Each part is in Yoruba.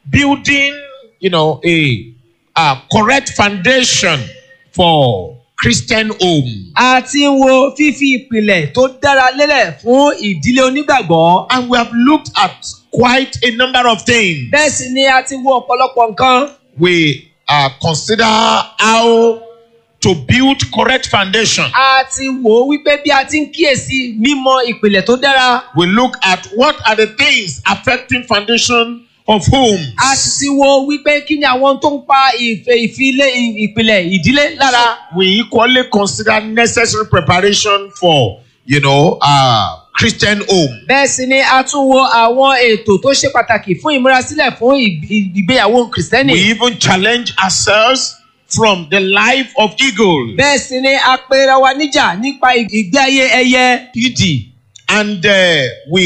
building, you know, a, a correct foundation for Christian home. a ti ń wo fífi ìpìlẹ̀ tó dára lélẹ̀ fún ìdílé onígbàgbọ́. And we have looked at quite a number of things. bẹ́ẹ̀ sì ni a ti wo ọ̀pọ̀lọpọ̀ nǹkan. We uh, consider how to build correct foundation. a ti wò ó wípé bí a ti ń kíyèsí mímọ ìpìlẹ̀ tó dára. We look at what are the things affecting foundation of homes. a sì ti wo wípé kí ni àwọn tó ń pa ìfẹ́ ìfilé ìpìlẹ̀ ìdílé lára. We equally consider necessary preparation for, you know, uh, Christian home. bẹ́ẹ̀ sì ni a tún wo àwọn ètò tó ṣe pàtàkì fún ìmúrasílẹ̀ fún ìg- ìgbéyàwó kìrìsìtẹ́nì. We even challenge ourselves from the life of eagles. bẹ́ẹ̀ sì ni a pera wa níjà nípa ì- ìgbé ayé ẹyẹ ìdì. And uh,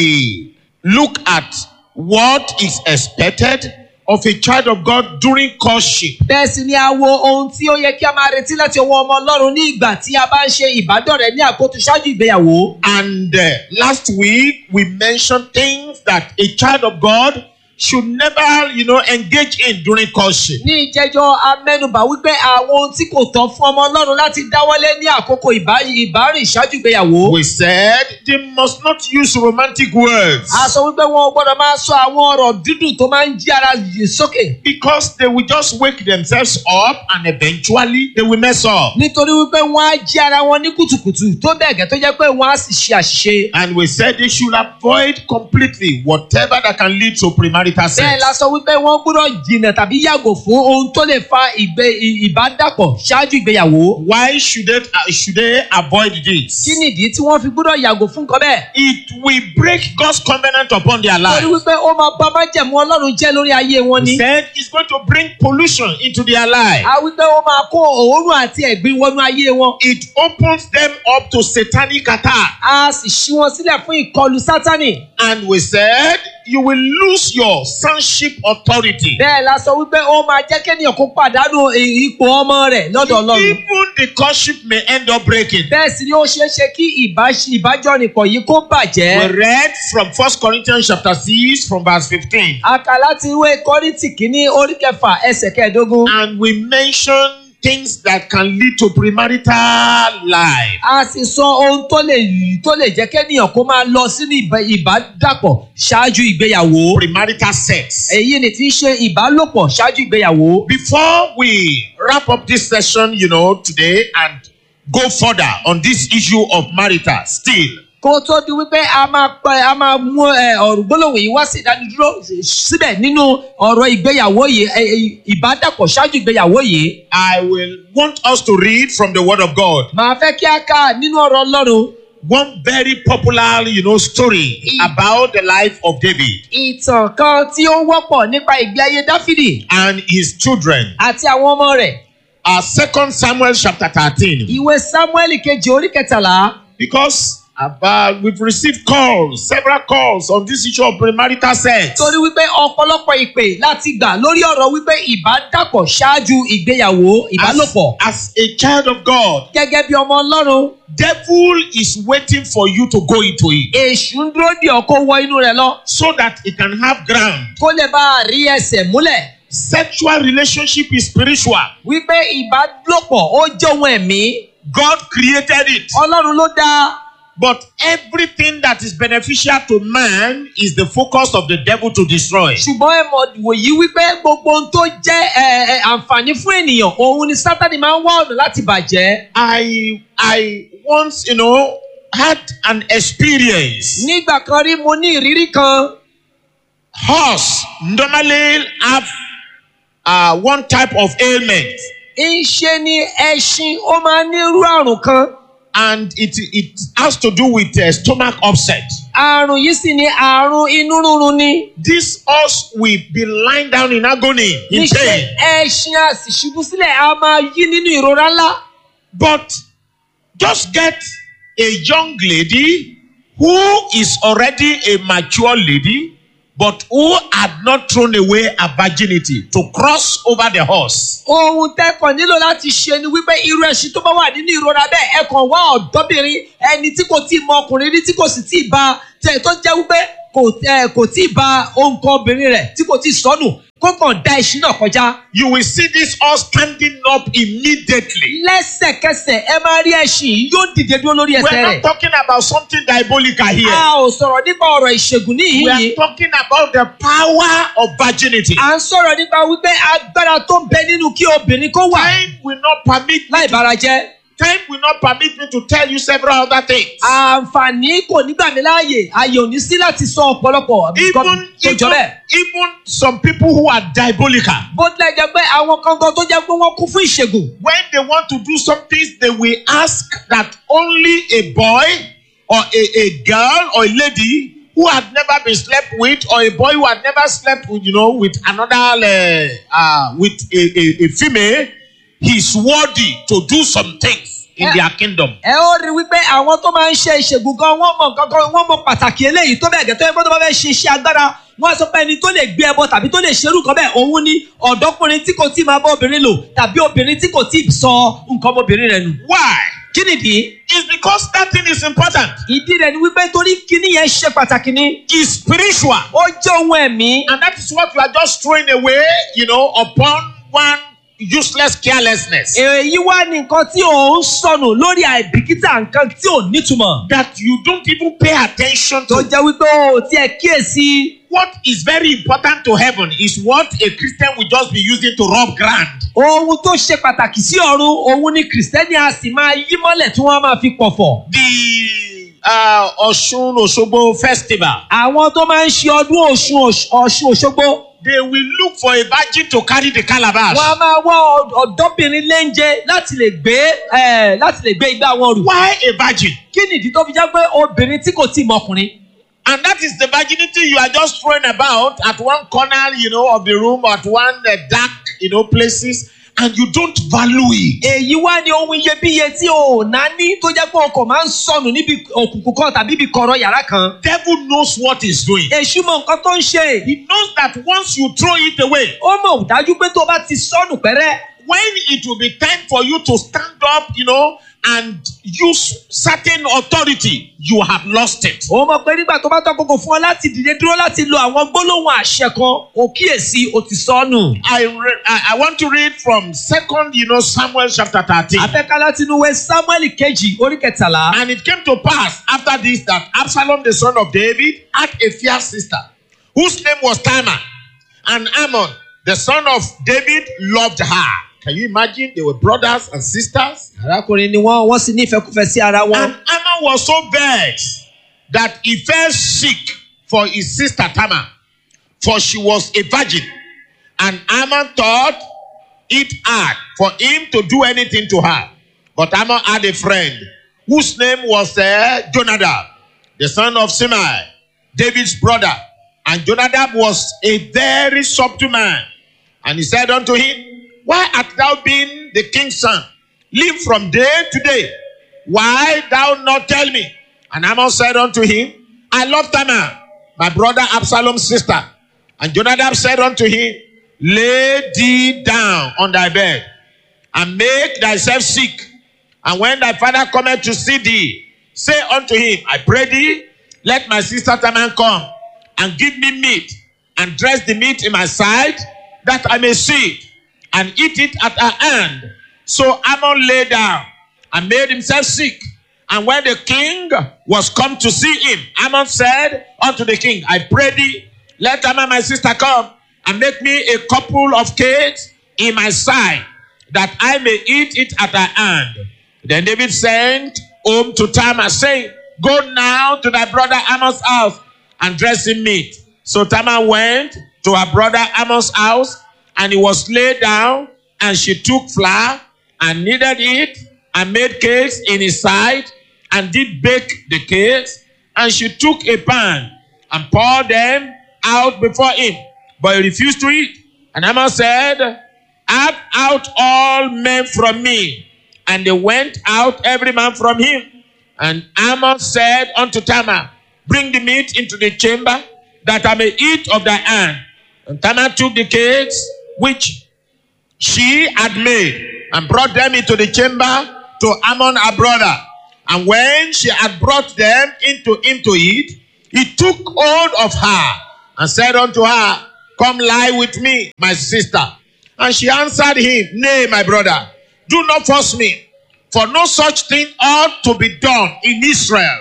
we look at what is expected of a child of God during courtship. bẹ́ẹ̀ sì ni a wo ohun tí ó yẹ kí a máa retí láti ọwọ́ ọmọ ọlọ́run ní ìgbà tí a bá ń ṣe ìbádọ́rẹ̀ẹ́ ní àkótó ṣáájú ìgbéyàwó. And uh, last week we mentioned things that a child of God should never, you know, engage in during courtship. ní ìjẹjọ amẹnubà wípé àwọn ohun tí kò tọ́ fún ọmọ ọlọ́run láti dáwọ́lé ní àkókò ìbá- ìbárìn ṣáájú ìgbéyàwó. We said they must not use romantic words a sọ wípé wọn ò gbọ́dọ̀ máa sọ àwọn ọ̀rọ̀ dídùn tó máa ń jí ara yìí sókè. because they will just wake themselves up and eventually they will mess up. nítorí wípé wọ́n á jí ara wọn ní kùtùkùtù tó bẹ́ẹ̀ gẹ́ tó jẹ́ pé wọ́n á sì ṣe àṣìṣe. And we said they should avoid completely whatever that can lead to premarital bẹ́ẹ̀ sex. la sọ wípé wọ́n gbọ́dọ̀ jìnnà tàbí yàgò fún ohun tó lè fa ìgbé ì- ìbádàpọ̀ ṣáájú ìgbéyàwó. Why should they, uh, should they avoid this? kí nìdí tí wọ́n fi gbọ́dọ̀ yàgò fún nǹkan bẹ́ẹ̀? It will break God's covenant upon their torí life. wípé ó máa bá májẹ̀mú ọlọ́run jẹ́ lórí ayé wọn We ni. said it's going to bring pollution into their life. a wípé ó máa kó òórùn àti ẹ̀gbin wọnú ayé wọn. It opens them up to satanic attack. a sì ṣí wọn sílẹ̀ fún ìkọlù sátánì. And we said you will lose your sonship authority. bẹ́ẹ̀ la sọ wípé ó máa jẹ́ kéèyàn kó pàdánù i- ipò ọmọ rẹ̀ lọ́dọ̀ ọlọ́run. Even the courtship may end up breaking. bẹ́ẹ̀ sì ni ó ṣeé ṣe kí ìbáṣ- ìbájọ́nìpọ̀ yìí kó We bàjẹ́. read from 1 Corinthians chapter 6 from verse 15. a kà láti ìwé kọ́rìntì kínní orí kẹfà ẹsẹ̀ kẹẹ̀ẹ́dógún. And we mentioned things that can lead to premarital life. a sì sọ ohun tó lè tó lè jẹ́ kéèyàn kó máa lọ sínú ìbá- ìbádàpọ̀ ṣáájú ìgbéyàwó. Premarital sex. èyí ni tí ń ṣe ìbálòpọ̀ ṣáájú ìgbéyàwó. Before we wrap up this session, you know, today and go further on this issue of marital still, kó tó di wípé a máa pẹ a máa mú ẹ ọ̀rọ̀ gbólóhùn yìí wá sí ìdánidúró síbẹ̀ nínú ọ̀rọ̀ ìgbéyàwó yìí ẹ, ẹ, ìbádàpọ̀ ṣáájú ìgbéyàwó yìí. I will want us to read from the Word of God. màá fẹ́ kí a kà nínú ọ̀rọ̀ ọlọ́run One very popular, you know, story about the life of David ìtàn kan tí ó wọ́pọ̀ nípa ìgbé ayé dáfídì and his children. àti àwọn ọmọ rẹ̀. Uh, Second Samuel chapter 13. ìwé samuel kejì orí kẹtàlá Because about, we've received calls, several calls on this issue of premarital sex. torí wípé ọ̀pọ̀lọpọ̀ ìpè láti gbà lórí ọ̀rọ̀ wípé ìbádàpọ̀ ṣáájú ìgbéyàwó ìbálòpọ̀. As, as a child of God, gẹ́gẹ́ bí ọmọ ọlọ́run devil is waiting for you to go into it èṣù ń dúró dì ọ́ kó wọ inú rẹ̀ lọ so that it can have ground. kó lè bá a rí ẹsẹ̀ múlẹ̀ Sexual relationship is spiritual. wípé ìbálòpọ̀ ó jẹ́ ohun ẹ̀mí God created it. ọlọ́run ló dá But everything that is beneficial to man is the focus of the devil to destroy. ṣùgbọ́n ẹ mọ̀ wòyí wípé gbogbo ohun tó jẹ́ ẹ, ẹ, àǹfààní fún ènìyàn òun ni sátani máa ń wá ọ̀nà láti bàjẹ́. I I once, you know, had an experience. nígbà kan rí mo ní ìrírí kan Horse normally have uh, one type of ailment, ń ṣe ni ẹṣin ó máa ń ní irú àrùn kan and it it has to do with uh, stomach upset. àrùn yìí sì ni àrùn inú rúnrun ni This horse will be lying down in agony, in níṣẹ́ pain. ẹṣin a sì ṣubú sílẹ̀ a máa yí nínú ìrora ńlá. But just get a young lady who is already a mature lady, but who had not thrown away her virginity to cross over the horse. ohun tẹ́kàn nílò láti ṣe ni wípé irú ẹṣin tó bá wà nínú ìrora bẹ́ẹ̀ ẹ kàn wá ọ̀dọ́bìnrin ẹni tí kò tí ì mọ ọkùnrin rí tí kò sì tí ì ba tẹ̀ tó jẹ́ wípé kò ẹ kò tí ì ba ohun kan obìnrin rẹ̀ tí kò tí ì sọnù kó kàn dá ẹṣin náà kọjá. you will see this all standing up immediately. lẹ́sẹ̀kẹsẹ̀ ẹ máa rí ẹṣin yìí yóò dìde dúró lórí We ẹsẹ̀ are rẹ̀. not talking about something diabolical a here. ò sọ̀rọ̀ nípa ọ̀rọ̀ ìṣègùn We are níhìn-ín. talking about the power of virginity. à ń sọ̀rọ̀ nípa wípé agbára tó ń bẹ nínú kí obìnrin kó wà Time will not permit me láì to, bára jẹ́. time will not permit me to tell you several other things. àǹfààní kò ní gbà mí láàyè àyè ò ní sí láti sọ ọ̀pọ̀lọpọ̀ nǹkan even tó jọ even bẹ́ẹ̀. even some people who are diabolical bó tilẹ̀ jẹ́ pé àwọn kankan tó jẹ́ pé wọ́n kún fún ìṣègùn. when they want to do something they will ask that only a boy or a, a girl or a lady who had never been slept with or a boy who had never slept with you know with another uh, uh, with a, a, a female he is worthy to do some things in Yeah. their kingdom. ẹ ó rí wípé àwọn tó máa ń ṣe ìṣègùn gan wọ́n mọ̀ kankan wọ́n mọ̀ pàtàkì eléyìí tó bẹ́ẹ̀ gẹ́tọ́ ẹgbẹ́ tó bá fẹ́ ṣe iṣẹ́ agbára wọ́n á sọ pé ẹni tó lè gbé ẹbọ tàbí tó lè ṣerú nǹkan bẹ́ẹ̀ òun ni ọ̀dọ́kùnrin tí kò tí ì máa bá obìnrin lò tàbí obìnrin tí kò tí ì sọ nǹkan ọmọbìnrin rẹ̀ nù. why? kí nìdí? it's because that thing is important. ìdí rẹ̀ ni wípé torí kíní yẹn ṣe pàtàkì ni it's spiritual. ó jẹ́ ohun ẹ̀mí And that is what you are just throwing away, you know, upon one useless carelessness. èyí wá ní nǹkan tí ò ń sọnù lórí àìbìkítà nǹkan tí ò nítumọ̀ That you don't even pay attention tó to. jẹ́ wípé o ò tiẹ̀ kíyèsí What is very important to heaven is what a Christian will just be using to rub ground. ohun tó ṣe pàtàkì sí ọ̀run òun ni kìrìsìtẹ́nì a sì máa yí mọ́lẹ̀ tí wọ́n máa fi pọ̀fọ̀. The uh, Oshun Osogbo festival, àwọn tó máa ń ṣe ọdún ọ̀ṣun Òṣ- ọ̀ṣun òṣogbo they will look for a virgin to carry the calabash. wọ́n á máa wá ọ̀d- ọ̀dọ́bìnrin léńjẹ láti lè gbé eh, láti lè gbé igbá wọn rù. Why a virgin? kí nìdí tó fi jẹ́ pé obìnrin tí kò tí ì mọkùnrin. And that is the virginity you are just throwing about at one corner, you know, of the room, at one uh, dark, you know, places, and you don't value it. èyí wá ní ohun iyebíye tí o ò náání tó jẹ́ pé ọkọ̀ máa ń sọnù níbi òkùnkùn kan tàbí ibi kọ̀rọ̀ yàrá kan. Devil knows what he's doing. èṣù mọ nǹkan tó ń ṣe. He knows that once you throw it away, ó mọ̀ dájú pé tó bá ti sọnù pẹ́rẹ́. when it will be time for you to stand up, you know, and use certain authority, you have lost it. ó mọ̀ pé nígbà tó bá tọ́ kókò fún ọ láti dìde dúró láti lo àwọn gbólóhùn àṣẹ kan ò kíyèsí o ti sọnù. I, re- I I want to read from Second, you know, Samuel chapter thirteen. afẹ́ká láti inú ìwé samuel kejì orí kẹtàlá. And it came to pass after this that Absalom, the son of David, had a fair sister whose name was Tamar. And Ammon, the son of David, loved her. Can you imagine? They were brothers and sisters. arákùnrin ni wọ́n wọ́n sì ní ìfẹ́kúfẹ́ sí ara wọn. And Ammon was so vexed that he fell sick for his sister Tamar, for she was a virgin. And Ammon thought it hard for him to do anything to her. But Ammon had a friend whose name was uh, Jonadab, the son of Simei, David's brother. And Jonadab was a very subtle man. And he said unto him, Why art thou been the king's son? Live from day to day. Why thou not tell me? And Ammon said unto him, I love Tamar, my brother Absalom's sister. And Jonadab said unto him, Lay thee down on thy bed and make thyself sick. And when thy father cometh to see thee, say unto him, I pray thee, let my sister Tamar come and give me meat and dress the meat in my side that I may see it and eat it at her hand. So Ammon lay down and made himself sick. And when the king was come to see him, Ammon said unto the king, I pray thee, let Tamar my sister come and make me a couple of cakes in my side, that I may eat it at her hand. Then David sent home to Tamar, saying, Go now to thy brother Ammon's house and dress him meat. So Tamar went to her brother Ammon's house, and he was laid down, and she took flour and kneaded it, and made cakes in his side, and did bake the cakes. And she took a pan and poured them out before him, but he refused to eat. And Ammon said, Have out all men from me. And they went out every man from him. And Ammon said unto Tamar, Bring the meat into the chamber, that I may eat of thy hand. And Tamar took the cakes which she had made and brought them into the chamber to Ammon her brother. And when she had brought them into him to eat, he took hold of her and said unto her, Come lie with me, my sister. And she answered him, Nay, my brother, do not force me, for no such thing ought to be done in Israel.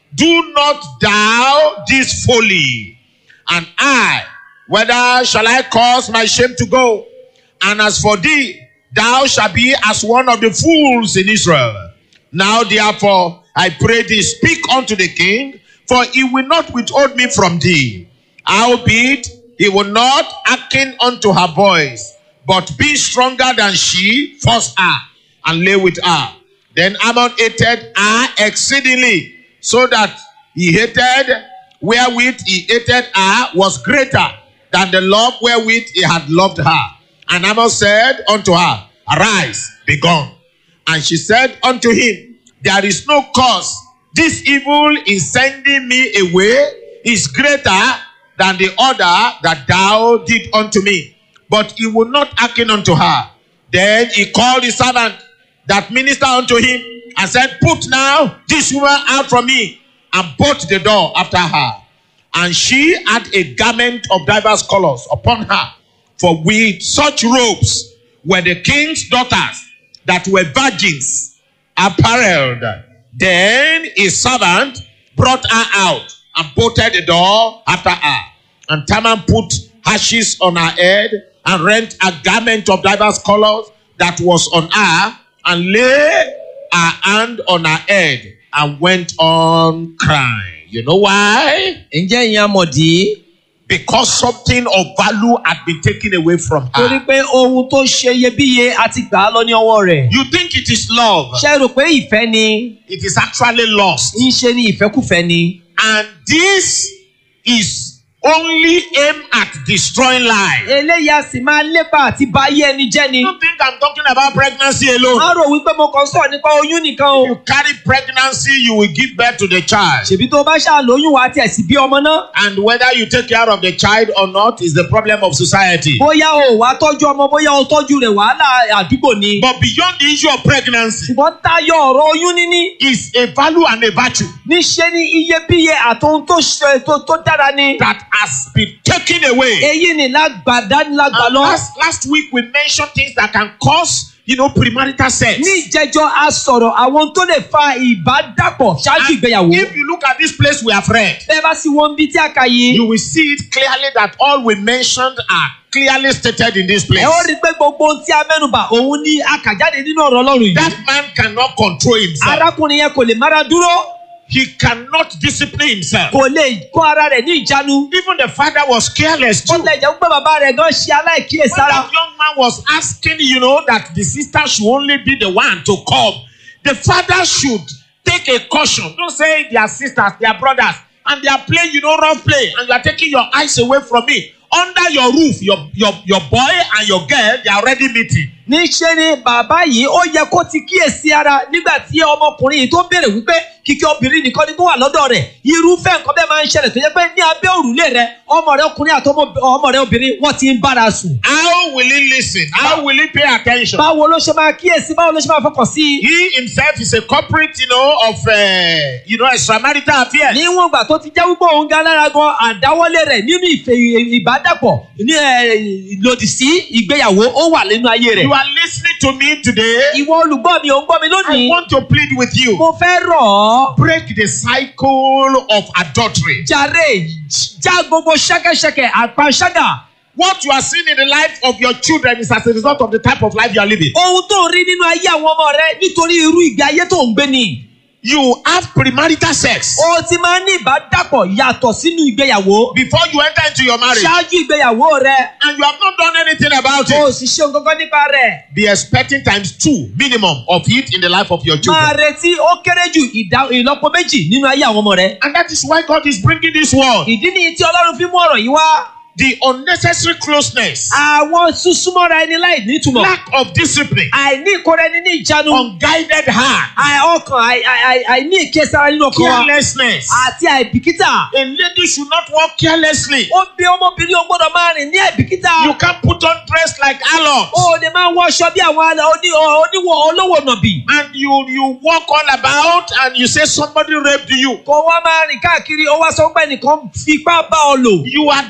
Do not thou this folly. And I, whether shall I cause my shame to go? And as for thee, thou shalt be as one of the fools in Israel. Now therefore, I pray thee, speak unto the king, for he will not withhold me from thee. Howbeit, he will not hearken unto her voice, but be stronger than she, force her, and lay with her. Then Ammon hated her exceedingly, so that he hated wherewith he hated her was greater than the love wherewith he had loved her. And Ammon said unto her, Arise, be gone. And she said unto him, There is no cause. This evil in sending me away is greater than the order that thou did unto me. But he would not hearken unto her. Then he called his servant that ministered unto him and said, Put now this woman out from me, and bolt the door after her. And she had a garment of diverse colors upon her, for with such robes were the king's daughters that were virgins apparelled. Then his servant brought her out and bolted the door after her. And Taman put ashes on her head and rent a garment of diverse colors that was on her and lay her hand on her head and went on crying. You know why? ǹjẹ́ ìyẹn amọ̀dí Because something of value had been taken away from torí her. pé ohun tó ṣe iyebíye a ti gbà á lọ ní ọwọ́ rẹ̀ You think it is love, ṣe rò pé ìfẹ́ ni it is actually lost. ń ṣe ni ìfẹ́kùfẹ́ ni And this is only aimed at destroying life. eléyìí a sì máa lépa àti bà ayé ẹni jẹ́ ni You don't think I'm talking about pregnancy alone. má rò wípé mo kàn sọ̀rọ̀ nípa oyún nìkan o You carry pregnancy, you will give birth to the child. ṣèbí tó o bá ṣàlóyún wa tiẹ̀ sì bí ọmọ náà And whether you take care of the child or not is the problem of society. bóyá o wá tọ́jú ọmọ bóyá o tọ́jú rẹ̀ wàhálà àdúgbò ni But beyond the issue of pregnancy ṣùgbọ́n tayọ ọ̀rọ̀ oyún níní is a value and a virtue níṣe ni iyebíye àtohun tó ṣe tó tó dára ni that has been taken away. èyí ni lágbàdá ní lágbà And lọ. last, last week we mentioned things that can cause, you know, premarital sex. ní ìjẹjọ a sọ̀rọ̀ àwọn tó lè fa ìbádàpọ̀ ṣáájú And ìgbéyàwó. if you look at this place we have read, bẹ́ẹ̀ bá sì wọ́n bí tí a kà yìí. you will see it clearly that all we mentioned are clearly stated in this place. ẹ ó rí i pé gbogbo ohun tí a mẹ́nubà òun ni a kà jáde nínú ọ̀rọ̀ ọlọ́run yìí. That man cannot control himself. arákùnrin yẹn kò lè mára dúró He cannot discipline himself. kò lè kó ara rẹ̀ ní ìjánu. Even the father was careless bó too. tilẹ̀ jẹ́ pé bàbá rẹ̀ gan ṣe When aláìkíyèsára. that young man was asking, you know, that the sister should only be the one to come, the father should take a caution. Don't say they are sisters, they are brothers, and they are playing, you know, rough play, and you are taking your eyes away from me. Under your roof, your your your boy and your girl, they are already meeting. níṣẹ́ ni bàbá yìí ó yẹ kó ti kíyèsí ara nígbà tí ọmọkùnrin yìí tó béèrè wípé kíkẹ́ obìnrin nìkan ni tó wà lọ́dọ̀ rẹ̀ irúfẹ́ nǹkan bẹ́ẹ̀ máa ń ṣẹlẹ̀ tó yẹ pé ní abẹ́ òrùlé rẹ̀ ọmọ rẹ̀ ọkùnrin àti ọmọ ọmọ rẹ̀ obìnrin wọ́n ti ń bára sùn. How will he listen? How will he pay attention? báwo ló ṣe máa kíyèsí báwo ló ṣe máa fọkàn sí i. He himself is a culprit, you know, of uh, you know extramarital affairs. níwọ̀n ìgbà tó ti jẹ́ wípé òun gan lára gan àdáwọ́lé rẹ̀ nínú ìfẹ́ ìbádàpọ̀ ní ẹ̀, lòdì sí ìgbéyàwó ó wà nínú ayé rẹ̀. You are listening to me today. ìwọ olùgbọ́ mi ò ń gbọ́ mi I lónìí. want to plead with you. mo fẹ́ rọ̀ ọ́. break the cycle of adultery. jàre já gbogbo ṣẹ́kẹ́ṣẹkẹ̀ àpàṣágà. What you are seeing in the life of your children is as a result of the type of life you are living. ohun tó ń rí nínú ayé àwọn ọmọ rẹ nítorí irú ìgbé ayé tó ń gbé ni. You have premarital sex o ti máa ń ní ìbádàpọ̀ yàtọ̀ sínú ìgbéyàwó. before you enter into your marriage, ṣáájú ìgbéyàwó rẹ and you have not done anything about o it. sì ṣe nǹkan kan nípa rẹ̀. Be expecting times two minimum of it in the life of your máa children. retí ó kéré jù ìdá ìlọ́po méjì nínú ayé àwọn ọmọ rẹ. And that is why God is bringing this word. ìdí nìyí tí ọlọ́run fi mú ọ̀rọ̀ yìí wá. The unnecessary closeness, àwọn súnmọ́ra ẹni láì nítumọ̀. lack of discipline, àìní ìkóra ẹni ní ìjánu. unguided heart, àì- ọkàn àì- àì- àì- àìní ìkésára nínú ọkàn wa. carelessness. àti àìbìkítà. A lady should not walk carelessly. ó bí ọmọbìnrin ó gbọ́dọ̀ máa rìn ní àìbìkítà. You can't put on dress like harlots. ó lè máa wọṣọ bí àwọn alẹ́ oní oníwọ̀ olówó nàbì. and you you walk all about and you say somebody raped you kò wá máa rìn káàkiri ó wá sọ pé nìkan fipá bá ọ lò. you are the one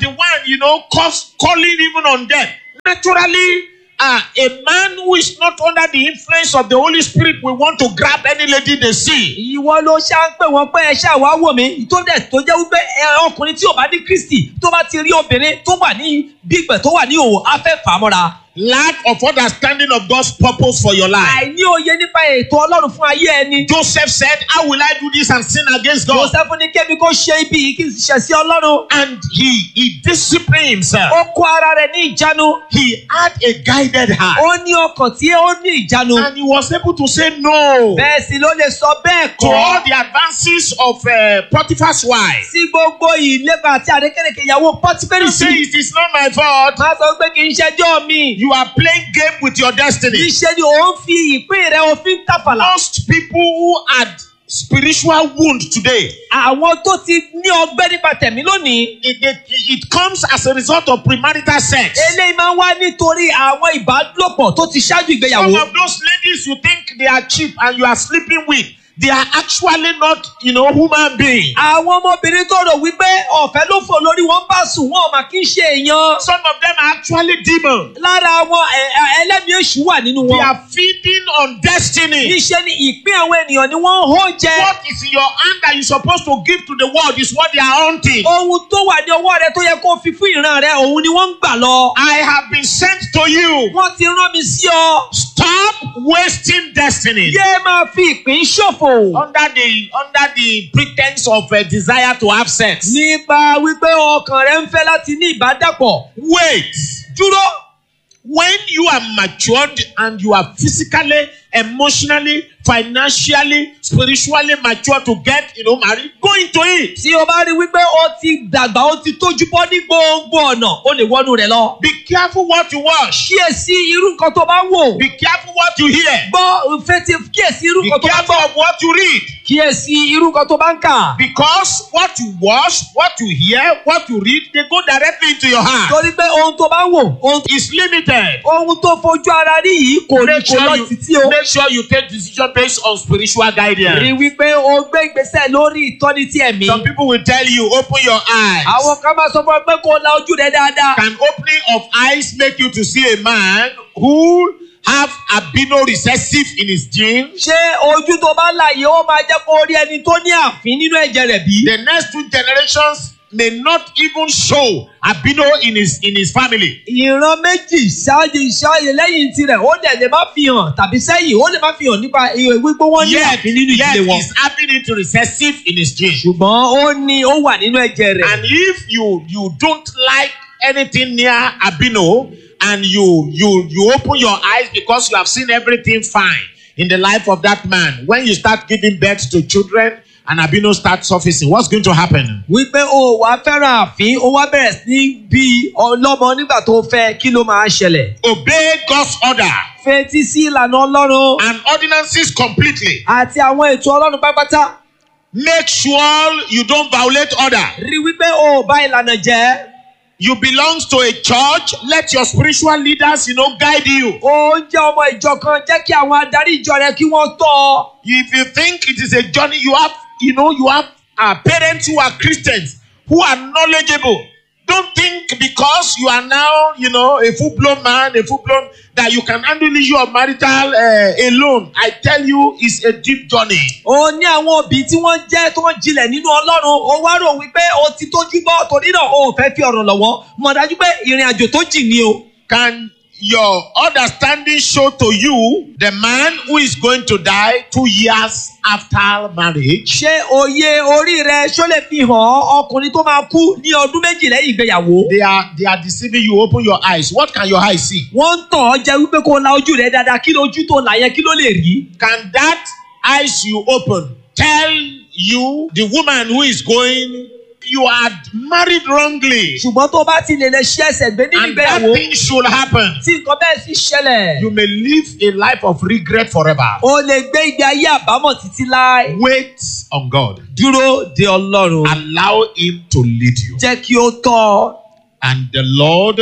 you know, cause calling even on them. Naturally, uh, a man who is not under the influence of the Holy Spirit will want to grab any lady they see. ìwọ ló ṣá ń pè wọ́n pé ẹ ṣáà wá wò mí tó dẹ̀ tó jẹ́ wípé ẹ ọkùnrin tí ò bá ní kristi tó bá ti rí obìnrin tó wà ní gbígbẹ̀ tó wà ní òwò á fẹ́ fà á mọ́ra. Lack of understanding of God's purpose for your life. àìní òye nípa ètò ọlọ́run fún ayé ẹni. Joseph said, How will I do this and sin against God? joseph ní kébi kó ṣe ibi yìí kí n sì ṣẹ̀ sí ọlọ́run. And he, he disciplined himself. ó kó ara rẹ̀ ní ìjánu. He had a guided heart. ó ní ọkàn tí ó ní ìjánu. And he was able to say no bẹ́ẹ̀ sì ló lè sọ bẹ́ẹ̀ to all kọ́. the advances of uh, Potiphar's wife. sí gbogbo ìlépa àti àrékèrèké ìyàwó pọ́tífẹ́rì You say sí. it is not my fault. má sọ pé kì í ṣẹjọ́ mi. You are playing game with your destiny. níṣẹ́ ni òun fi ìpín rẹ̀ òfin tàfàlà. Most people who had spiritual wound today, àwọn tó ti ní ọgbẹ́ nípa tẹ̀mí lónìí. it, it, it comes as a result of premarital sex. eléyìí máa ń wá nítorí àwọn ìbálòpọ̀ tó ti ṣáájú Some ìgbéyàwó. of those ladies you think they are cheap and you are sleeping with, they are actually not, you know, human beings. àwọn ọmọbìnrin tó rò wípé ọ̀fẹ́ ló fò lórí wọn bá sùn wọn ò mà kí ń ṣe èèyàn. Some of them are actually demons. lára àwọn ẹ- ẹ- ẹlẹ́mìí èṣù wà nínú They wọn. are feeding on destiny. níṣẹ́ ni ìpín àwọn ènìyàn ni wọ́n ń hó jẹ. What is in your hand that you're supposed to give to the world is what they are hunting. ohun tó wà ní ọwọ́ rẹ tó yẹ kó fi fún ìran rẹ òun ni wọ́n ń gbà lọ. I have been sent to you. wọ́n ti rán mi sí ọ. Stop wasting destiny. yé máa fi ìpín ṣòfò. under the under the pretense of a desire to have sex. nípa wípé ọkàn rẹ ń fẹ́ láti ní ìbádàpọ̀. Wait. dúró. When you are matured and you are physically, emotionally, financially, spiritually mature to get, you know, married, go into it. tí o bá rí wípé o ti dàgbà o ti tójú bọ́ ní gbogbo ọ̀nà o lè wọnú rẹ̀ lọ. Be careful what you watch. kíyèsí irú nǹkan tó bá wò. Be careful what you hear. gbọ́ fetí kíyèsí irú Be nǹkan tó bá careful gbọ́. of what you read. kíyèsí irú nǹkan tó bá ń kà. Because what you watch, what you hear, what you read, they go directly into your heart. torí pé ohun tó bá ń wò ohun It's limited. ohun tó fojú ara rí yìí kò ní Make kò sure lọ you, títí o. make sure you take decision based on spiritual guidance. rí wípé o gbé ìgbésẹ̀ lórí ìtọ́ni tí ẹ̀mí. Some people will tell you, open your eyes. àwọn kan máa sọ fún ọ pé kó o la ojú rẹ dáadáa. Can opening of eyes make you to see a man who have albino recessive in his genes? ṣé ojú tó bá là yìí ó máa jẹ́ kó o rí ẹni tó ní àfín nínú ẹ̀jẹ̀ rẹ̀ bí? The next two generations may not even show albino in his in his family. ìran méjì ṣáájú ṣáájú lẹ́yìn tirẹ̀ ó dẹ̀ lè má fi hàn tàbí sẹ́yìn ó lè má fi hàn nípa ìwé wípé wọ́n ní Yet, àfín nínú yet ìdílé wọn. he's having it recessive in his genes. ṣùgbọ́n ó ní ó wà nínú ẹ̀jẹ̀ rẹ̀. And if you you don't like anything near albino and you you you open your eyes because you have seen everything fine in the life of that man when you start giving birth to children and albino start surfacing what's going to happen wípé o wàá fẹ́ràn àfín ó wá bẹ̀rẹ̀ sí ní bí ọlọ́mọ nígbà tó fẹ́ kí ló máa ṣẹlẹ̀. obey god's order fetí sí ìlànà ọlọ́run and ordinances completely àti àwọn ètò ọlọ́run pátápátá. make sure you don't violate order rí wípé o ò bá ìlànà jẹ́. you belong to a church let your spiritual leaders you know guide you ó ń jẹ́ ọmọ ìjọ kan jẹ́ kí àwọn adarí ìjọ rẹ kí wọ́n tọ́ ọ. if you think it is a journey you have you know you have uh, parents who are christians who are knowledgeable don't think because you are now you know a full-blown man a full-blown that you can handle issue of marital uh, alone i tell you it's a deep journey ó ní àwọn òbí tí wọ́n jẹ́ tó ń jinlẹ̀ nínú ọlọ́run ó wá rò wípé o ti tójú bọ́ torí náà o ò fẹ́ fi ọ̀rọ̀ lọ́wọ́ mọ̀ dájú pé ìrìn àjò tó jìn ni o. can your understanding show to you the man who is going to die two years after marriage ṣé òye orí rẹ ṣó lè fi hàn ọ́ ọkùnrin tó máa kú ní ọdún méjì lẹ́yìn ìgbéyàwó. they are they are deceiving you open your eyes what can your eyes see wọ́n ń tàn ọ́ jẹ wípé kó o la ojú rẹ dáadáa kí lójú tó là yẹn kí ló lè rí. can that eyes you open tell you the woman who is going you are married wrongly ṣùgbọ́n tó bá ti lè lè ṣe ẹsẹ̀ gbé nínú and that ìgbéyàwó thing should happen tí nǹkan bẹ́ẹ̀ sì ṣẹlẹ̀ you may live a life of regret forever o lè gbé ìgbé ayé àbámọ̀ títí láé. wait on god dúró de ọlọ́run allow him to lead you jẹ́ kí ó tọ́ ọ. and the lord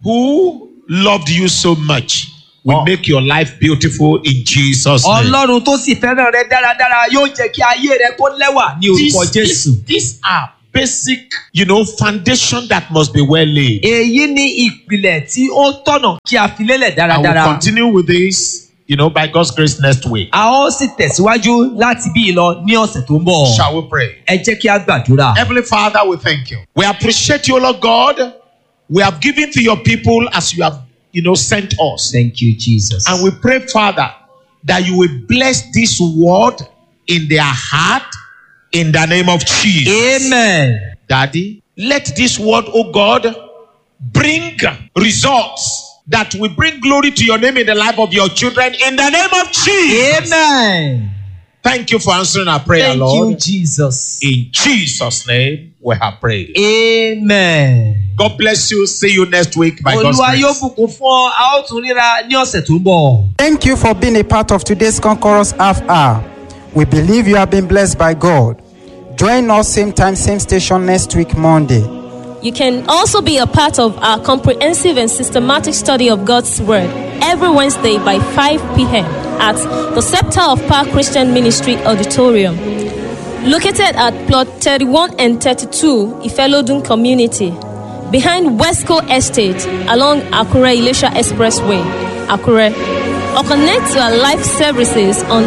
who loved you so much will Oh. make your life beautiful in jesus name ọlọ́run tó sì fẹ́ràn rẹ dáradára yóò jẹ́ kí ayé rẹ kó lẹ́wà ní orúkọ These- jésù. these, these are basic, you know, foundation that must be well laid. èyí ni ìpìlẹ̀ tí ó tọ̀nà kí a fi lélẹ̀ I will dáradára. continue with this, you know, by God's grace next week. a ó sì tẹ̀síwájú láti bí lọ ní ọ̀sẹ̀ tó ń bọ̀. Shall we pray? ẹ jẹ́ kí a gbàdúrà. Heavenly Father, we thank you. We appreciate you, Lord God. We have given to your people as you have, you know, sent us. thank you jesus. And we pray, Father, that you will bless this word in their heart in the name of Jesus. amen. Daddy, let this word, oh God, bring results that will bring glory to your name in the life of your children in the name of Jesus. amen. Thank you for answering our prayer, thank you Lord. jesus. In Jesus' name, we have prayed. amen. God bless you. See you next week by God's olúwa yóò grace. bùkún fún ọ a ó tún ríra ní ọ̀sẹ̀ tó ń bọ̀. Thank you for being a part of today's Conquerors Half Hour. We believe you have been blessed by God. Join us same time, same station next week, Monday. You can also be a part of our comprehensive and systematic study of God's Word every Wednesday by 5 p.m. at the Scepter of Power Christian Ministry Auditorium, located at plot 31 and 32 Ifelodun Community, behind Westco Estate along Akure Ilesha Expressway, Akure. Or connect to our live services on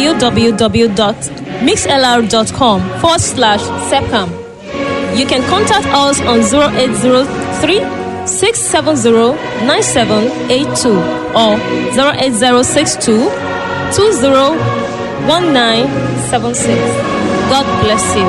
www.mixlr.com forward slash SEPCAM. You can contact us on 0803 670 9782 or 08062 201976. God bless you.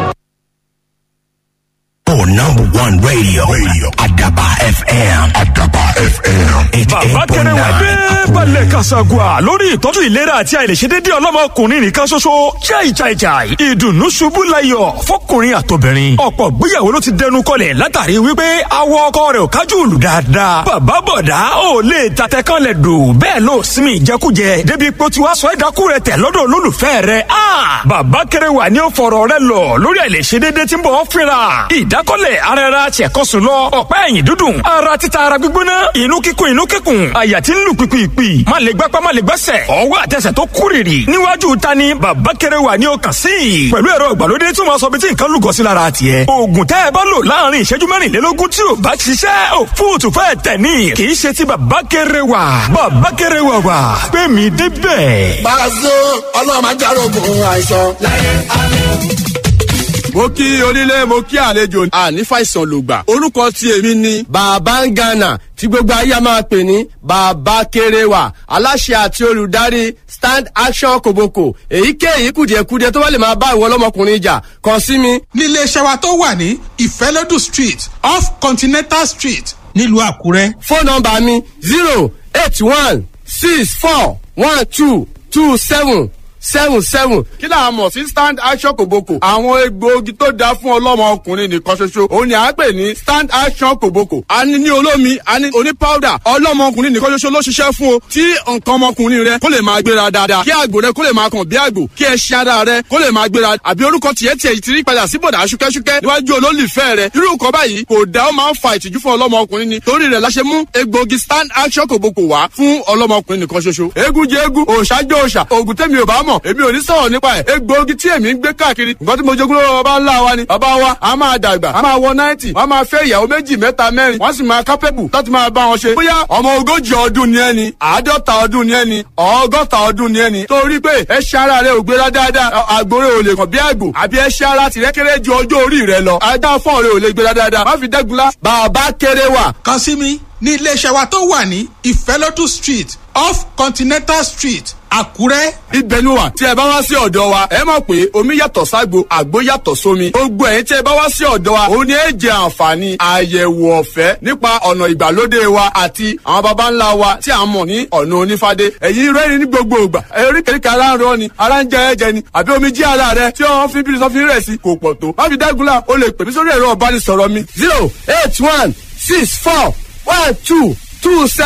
Oh, number one radio. Radio. Adaba FM. Adaba FM. bàbá kẹrẹ wà dé balẹ̀ kasagua lórí ìtọ́jú ìlera àti àìlèṣedédé ọlọ́mọkùnrin nìkan ṣoṣo jai jai jai ìdùnnú ṣubú layọ̀ fọkùnrin àtobìnrin ọ̀pọ̀ gbéyàwó ló ti dẹnu kọlẹ̀ látàrí wípé awọ ọkọ rẹ̀ ò kájú lù dáadáa bàbá bọ̀dá ò lè tatẹ kan lẹ̀ dò bẹ́ẹ̀ ló sinmi ìjẹkújẹ débi pé ó ti wá sọ ẹ̀dákú rẹ̀ tẹ̀ lọ́dọ̀ olólùfẹ́ rẹ̀ a bàbá kẹrẹ wà ní ó fọ̀rọ̀ rẹ̀ lọ lórí àìlèṣedédé tí ń bọ̀ ọ́ fínra ìdákọ́lẹ̀ ara ẹra tiẹ̀kọ́sùn lọ ọ̀pá ẹ̀yìn dúdùn ara títa ara gbígbóná inú kíkún inú kíkún àyà tí ń lù pìpìpì má lè gbápá má lè gbẹ́sẹ̀ ọwọ́ àtẹsẹ̀ tó kúrìrì níwájú ta ni bàbá kẹrẹ wà ní ọkàn sí i pẹ̀lú ẹ̀rọ ìgbàlódé tí wọ́n sọ bí tí nǹkan lùgọ́ sí lára tiẹ̀ oògùn tẹ́ ẹ bá lò láàrin ìṣẹ́jú mẹ́rìnlélógún tí ò bá ṣiṣẹ́ ò fóòtù fẹ́ tẹ̀ ní kì í ṣe ti bàbá kẹrẹ wà bàbá kẹrẹ wà wà pé mi débẹ̀. Pàṣẹ ọlọ́run máa járógun àìsàn. mo kí onílé mo kí àlejò àní fàìsàn lògbà orúkọ tí èmi ni bàbá ń gànà tí gbogbo ayé a máa pè ní bàbá kéréwà aláṣẹ àti olùdarí stand action koboko èyíkéyìí kùdìẹ̀kudiẹ tó bá lè máa bá ìwọ ọlọ́mọkùnrin jà kàn sí mi nílé iṣẹ́ wa tó wà ní ìfẹ́lódù street off continental street nílùú àkúrẹ́. fóònù nọmba mi zero eight one six four one two two seven seven seven. kí là á mọ̀ sí stand action kòbókò. àwọn egbòogi tó dáa fún ọlọ́mọ ọkùnrin nìkan ṣoṣo òun ni à ń pè ní stand action kòbókò. a ní ní olómi a ní oní powder ọlọ́mọ ọkùnrin nìkan ṣoṣo ló ṣiṣẹ́ fún o. tí nǹkan ọmọkùnrin rẹ kó lè máa gbéra dáadáa kí àgbò rẹ kó lè máa kàn bí àgbò kí ẹṣin ara rẹ kó lè máa gbéra àbí orúkọ tiẹ̀ tiẹ̀ ti rí padà sí bọ̀dà ṣúkẹ́ṣúkẹ́ níwájú olólùfẹ́ rẹ irú nǹkan báyìí kò dá ó máa ń fa ìtìjú fún ọlọ́mọ ọkùnrin ni torí rẹ̀ la ṣe mú egbòogi stand action kòbókò wá fún ọlọ́mọ ọkùnrin nìkan ṣoṣo eégún jẹ eégún òòṣà jẹ òòṣà òògùn tẹ́mi ò bá mọ̀ èmi ò ní sọ̀rọ̀ nípa ẹ̀ egbòogi tí èmi ń gbé káàkiri nǹkan tí mo jogún lọ́wọ́ bàbá ńlá wa ni bàbá wa a máa dàgbà a máa wọ náìtì wọ́n máa fẹ́ ìyàwó méjì mẹ́ta mẹ́rin wọ́n sì máa kápẹ́bù láti máa bá wọn ṣe bóyá ọmọ ogójì ọdún ni ẹni àádọ́ta ọdún ni ẹni ọgọ́ta ọdún ni ẹni torí pé ẹṣin ara rẹ ò gbéra dáadáa àgbòrè ò lè kàn bí àgbò àbí ẹṣin ara tìrẹ kéré ju ọjọ́ orí rẹ lọ ajá fọ́ọ̀ rẹ ò lè gbéra dáadáa má fi dẹ́gunlá bàbá kéré wà kàn sí mi ní iléeṣẹ́ wa tó wà ní ìfẹ́lódù street off continental street àkúrẹ́. ibẹ̀ ni wà tí ẹ bá wá sí ọ̀dọ̀ wa ẹ mọ̀ pé omi yàtọ̀ ságbo àgbo yàtọ̀ sómi gbogbo ẹ̀yin tí ẹ bá wá sí ọ̀dọ̀ wa òun ni ẹ jẹ àǹfààní àyẹ̀wò ọ̀fẹ́ nípa ọ̀nà ìgbàlódé wa àti àwọn baba ńlá wa tí a mọ̀ ní ọ̀nà onífádé ẹ̀yin rẹ́rìn ní gbogbo ìgbà eríkèéríkèé ara ń rọ ni ara ń jẹ ẹ̀jẹ̀ ni àbí omi jí ara rẹ tí wọ́n fi bírí sọ́fin rẹ̀ sí kò pọ̀ tó má fi dágunlá o lè pè mí sórí ẹ̀rọ ọ̀bánisọ̀rọ̀ mi zero eight one six four one two two seven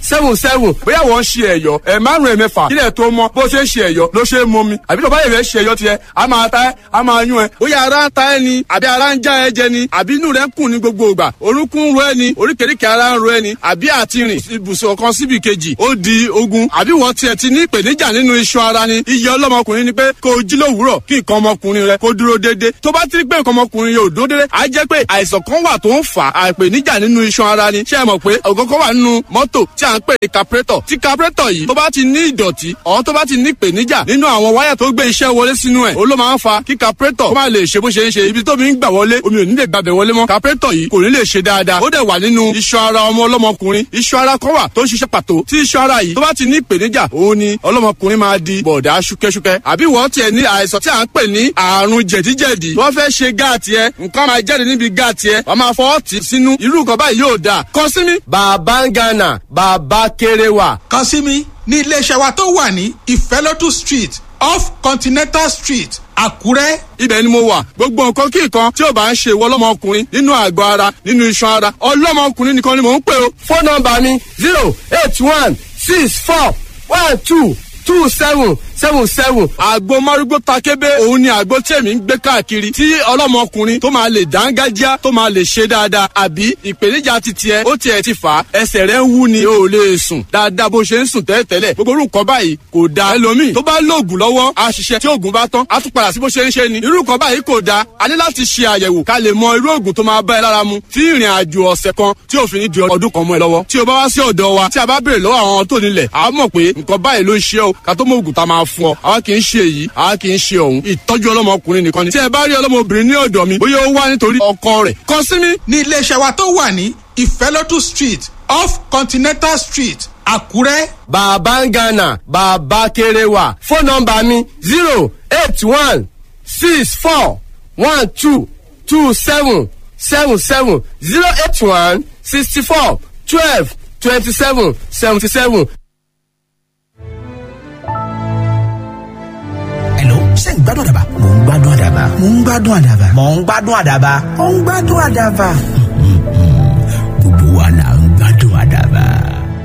seven seven bóyá wọ́n ń ṣe ẹ̀yọ́ ẹ̀ márùn-ún ẹ̀ mẹ́fà kílẹ̀ tó mọ́ bó ṣe ń ṣe ẹ̀yọ́ ló ṣe é mọ́ mi àbí tó bá yẹ̀ fẹ́ ṣe ẹ̀yọ́ tiẹ̀ a máa ta ẹ́ a máa yún ẹ bóyá ara ń ta ẹ ni àbí ara ń já ẹ jẹ ni àbí inú rẹ ń kùn ní gbogbo ìgbà orúnkún ń ro ẹ ni oríkèéríkèé ara ń ro ẹ ni àbí àti rìn ibùsùn kan síbi kejì ó di ogun àbí wọ́n tiẹ̀ ti ní ìpèníjà nínú iṣan ara ni iye ọlọ́mọkùnrin ni pé kó o jí lówùúrọ̀ kí nǹkan ọmọkùnrin rẹ kó dúró déédéé tó bá ti rí pé nǹkan ọmọkùnrin yóò dúró déédéé á jẹ́ pé àìsàn kan wà tó ń fà á ìpèníjà nínú iṣan ara ni ṣé ẹ mọ̀ pé ọ̀gọ́gọ́ wà nínú mọ́tò tí à ń pè ní capretọ̀ tí capretọ̀ yìí tó bá ti ní ìdọ̀tí ọ̀ tó bá ti ní ìpèníjà nínú àwọn wáyà tó gbé iṣẹ́ wọlé sínú ẹ̀ ó ló máa ń fa kí capretọ̀ kó má lè ṣe bó ṣe ń ṣe ibi tómi ń gbà wọlé omi ò ní lè gbàbẹ̀ wọlé mọ́ capretọ̀ yìí kò ní lè ṣe dáadáa ó dẹ̀ wà nínú iṣan ara ọmọ ọlọ́mọkùnrin iṣan ara kan wà tó ń ṣiṣẹ́ pàtó tí iṣan ara yìí tó bá ti ní ìpèníjà òun ni ọlọ́mọkùnrin máa di bọ̀dá ṣúkẹ́ṣúkẹ́ àbí wọ́n tiẹ̀ ní àìsàn tí à ń pè ní àrùn jẹ̀díjẹ̀dí wọ́n fẹ́ ṣe gáàtì ẹ nǹkan máa jáde níbi gáàtì ẹ wọ́n máa fọwọ́ tì sínú irú nǹkan báyìí yóò dáa kàn sí mi. bàbá ń gánà bàbá kéré wà. kàn sí mi ní iléeṣẹ́ wa tó wà ní ìfẹ́lótú street off continental street àkúrẹ́. ibẹ̀ ni mo wà gbogbo nǹkan kí nǹkan tí ò bá ń ṣe ìwọ ọlọ́mọkùnrin nínú àgọ́ ara nínú iṣan ara ọlọ́mọkùnrin nìkan ni mò ń pè o. fóònù nọmba mi zero eight one six four one two two seven seven seven. àgbo márúgbó takébé òun ni àgbo tí èmi ń gbé káàkiri tí ọlọ́mọkùnrin tó máa lè dángájá tó máa lè ṣe dáadáa àbí ìpèníjà ti tiẹ̀ ó tiẹ̀ ti fà á ẹsẹ̀ rẹ̀ ń wú ni o ò lè sùn dáadáa bó ṣe ń sùn tẹ́lẹ̀tẹ́lẹ̀ gbogbo orúkọ báyìí kò da ẹlòmíì tó bá lóògùn lọ́wọ́ á ṣiṣẹ́ tí oògùn bá tán á tún padà sí bó ṣe ń ṣe ni irú nǹkan báyìí kò da a ní láti ṣe àyẹ̀wò ká lè mọ irú oògùn tó máa bá ẹ lára mu tí ìrìn àjò ọ̀sẹ̀ kan tí òfin ní di ọdún kan mọ́ ẹ lọ́wọ́ tí o bá wá sí ọ̀dọ̀ wa tí a bá béèrè lọ́wọ́ àwọn tó nílẹ̀ a mọ̀ pé nǹkan báyìí ló ń ṣe o ká tó mọ oògùn tá a máa fún ọ àwa kì í ṣe èyí àwa kì í ṣe òun ìtọ́jú ọlọ́mọkùnrin nìkan ni tí ẹ bá rí ọlọ́mọbìnrin ní ọ̀dọ̀ mi bóyá ó wá nítorí ọkọ rẹ̀ kàn sí mi. ní iléeṣẹ́ wa tó wà ní ìfẹ́lótú street off continental street àkúrẹ́. bàbá ń gánà bàbá kéré wà fóònù nọmba mi zero eight one six four one two two seven seven seven zero eight one sixty four twelve twenty seven seventy seven. Hello, ṣé ń gbádùn àdàbà? Mò ń gbádùn àdàbà. Mò ń gbádùn àdàbà. Mò ń gbádùn àdàbà. Mò ń gbádùn àdàbà. Gbogbo wa là ń gbádùn àdàbà.